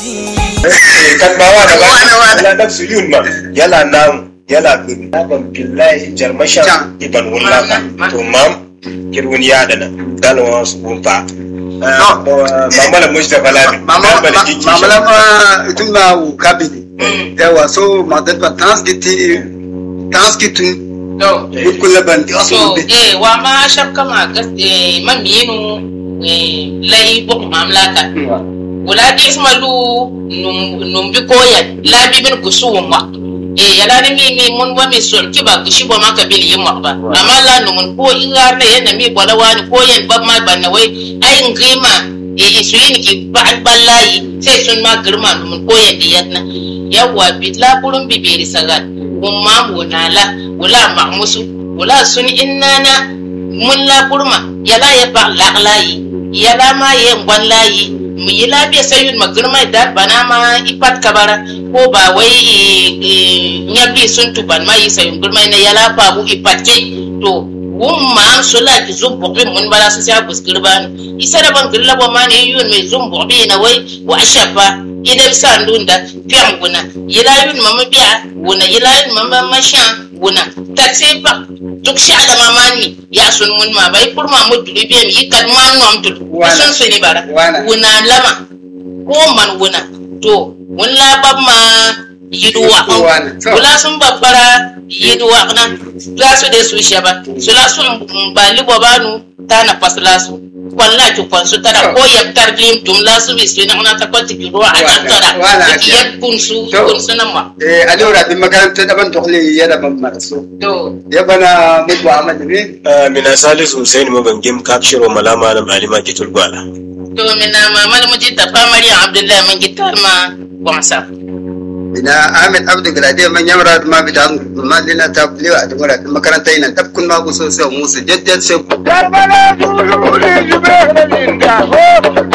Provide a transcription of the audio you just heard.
kan ba wa da ba Wane, wane. yala nafsu yun ma yala nam yala bin ban billahi jarmasha Can. iban wallaka to mam kirwun ya dana dalwa su bunta mamala mujda balabi mama bala kiki mama lama itu ma wu kabini yawa so ma dat ba trans giti trans gitu to bit kulla ban di asu so bit eh wa ma shakka ma gas eh man minu eh lai bok mamlaka wala di ismalu num num bi koyan la bi bin kusuwa ma eh yala ni mi mi mun wa mi son ki ba kishi ba ma ka bil yin ma ba amma la numun ko ingar ne yana mi bola wani ko yan ba ma ban na wai ai ngima eh isu yin ki ba ballayi sai sun ma girma numun ko yan di yatna yawa bi la kurun bi beri sagat kun ma wuna la wala ma musu wala sun innana mun la kurma yala ya ba laqlayi yala ma ye ngwan layi mu yi lafiya sayun ma girma da bana ma ipat kabara ko ba wai nyabi sun tuban ma yi sayun girma na yala ba bu ipat ke to wun ma an sula ki zum bobi mun bala su sa bus girba isa da ban girla ba ma ne yun mai zum bobi na wai wa ashafa idan sa ndunda fiam guna yila yun mama biya guna yila yun mama masha guna taxe ba duk sha da mamani ya sun mun ma bai kurma mu duri biyan yi kad ma nom dul Wana. sun suni bara Wana. wuna lama ko man wuna to wun labab ma yiduwa Wana. So. wula sun babbara yiduwa na la su de su shaba su la sun ba libo banu ta na fasla su kwalla ki kwansu tara So. ko yabtar dim dum la su bi su na na ta kwati ki ruwa a Wana. tattara Wana. ki yab kun su So. kun su nan ma eh alura bin makaranta da ban dokle ya da ban marso to ya bana mutu Ahmad ne mina salisu husain mabangim kapshiro malama na malima kitul gwala to mina mamal muji ta fa maryam abdullahi man gitar ma gwamsa ina Ahmed Abdu Galade man yamra ma bi da ma dina ta lewa da mura makaranta ina tab kun ma ku so so musu jajjal sai ku Karbala Zulu ne jibe da jinta, ho,